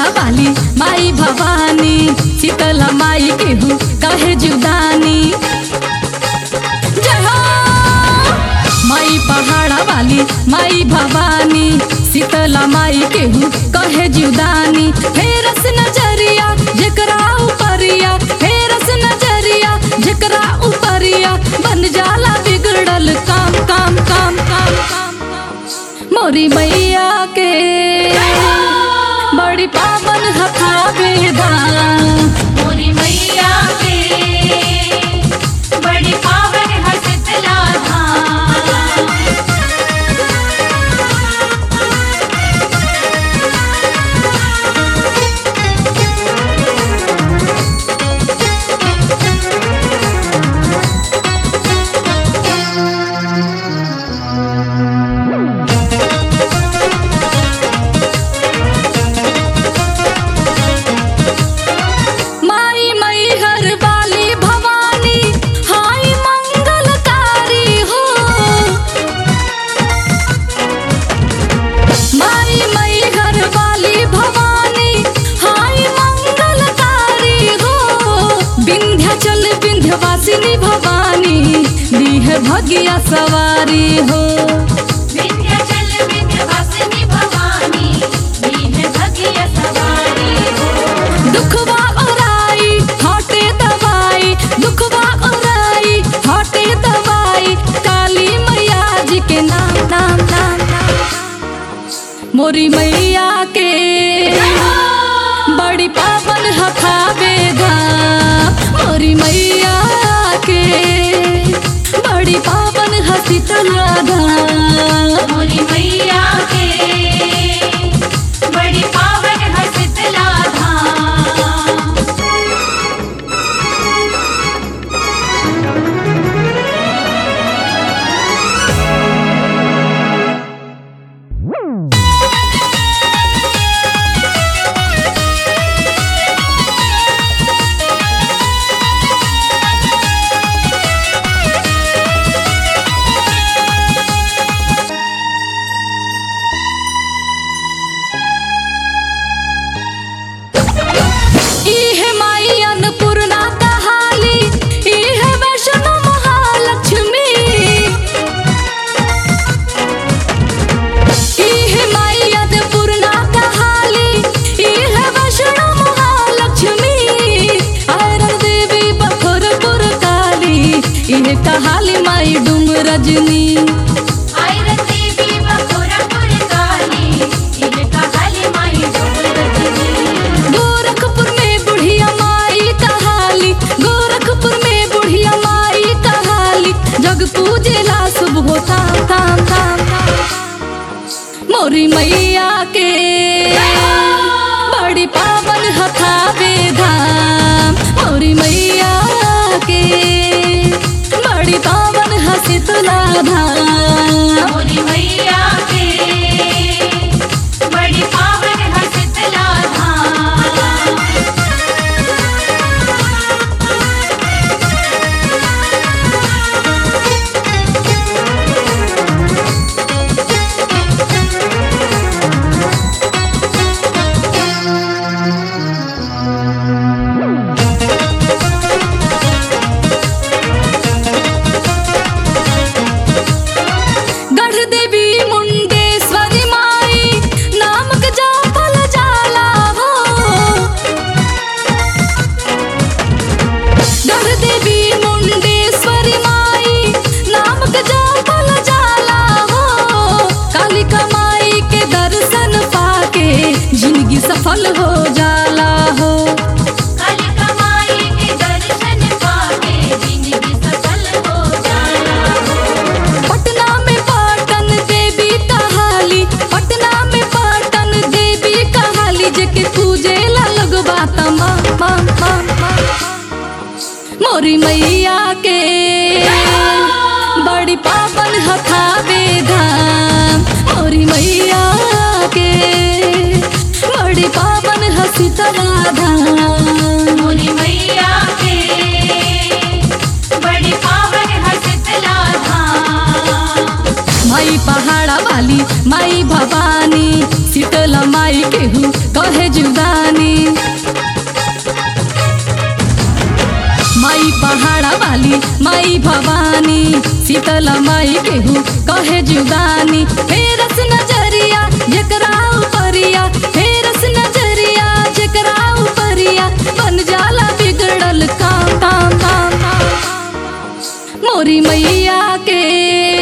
पहाड़ा वाली माई भवानी शीतला माई केहू कहे जुदानी जय हो माई पहाड़ा वाली माई भवानी शीतला माई केहू कहे जुदानी हे रस नजरिया जेकरा उपरिया हे रस नजरिया जेकरा उपरिया बन जाला बिगड़ल काम काम काम काम काम मोरी मैया के बड़ी पावन हथा बेदान मोरी मैया के बड़ी पावन है शीतला धाम माई मई हर वाली भवानी हाय मंगलकारी हो माई मई हर वाली भवानी हाय मंगलकारी हो विंध्याचल विंध्यवासिनी भवानी दीह भगिया सवारी हो विंध्याचल विंध्यवासिनी भवानी दीन भगिय सवारी हो दुखवा ओराई हटे दवाई दुखवा ओराई हटे दवाई काली मैया जी के नाम नाम नाम नाम। मोरी मैया के बड़ी पावन हथा बेधाम मोरी मैया के बड़ी पावन हसी तलाधाम मोरी मैया के बड़ी पावन है शीतला धाम इहे माई अन्नपूर्णा कहाली इहे वैष्णो महालक्ष्मी इहे माई अन्नपूर्णा कहाली इहे वैष्णो महालक्ष्मी आयरन देवी बखोरपुर काली इहे कहाली माई डूम रजनी आयरन देवी बखोरापुर काली इनका काली माई डोर रजनी गोरखपुर में बुढ़िया माई कहाली गोरखपुर में बुढ़िया माई कहाली जग पूजेला शुभ होता ताम ताम मोरी मैया के बड़ी पावन हथा बेधाम मोरी मैया के बड़ी पावन हसी तुला धाम मोरी मैया के बड़ी पावन है शीतला धाम गढ़ देवी मुंडेश्वरी माई नामक जापल जाला हो गढ़ देवी मुंडेश्वरी माई नामक जापल जाला हो कालिका माई के दर्शन पाके जिंदगी सफल हो जाला हो कालिका माई के दर्शन पाके जिंदगी सफल हो जाला पटना में पाटन देवी कहाली पटना में पाटन देवी कहाली जेके पूजे ला लगबा तमा मा मा मा मोरी मैया के बड़ी पावन हथा बेधाम मोरी मैया के बड़ी पावन हसी तराधाम मोरी मैया के बड़ी पावन है शीतला धाम माई पहाड़ा वाली माई भवानी शीतला माई केहू कहे जुदानी माई पहाड़ा वाली माई भवानी शीतला माई केहू कहे जुदानी फेरस नजरिया जकरा उपरिया फेरस नजरिया जकरा उपरिया बन जाला बिगड़ल काम काम काम काम मोरी मैया के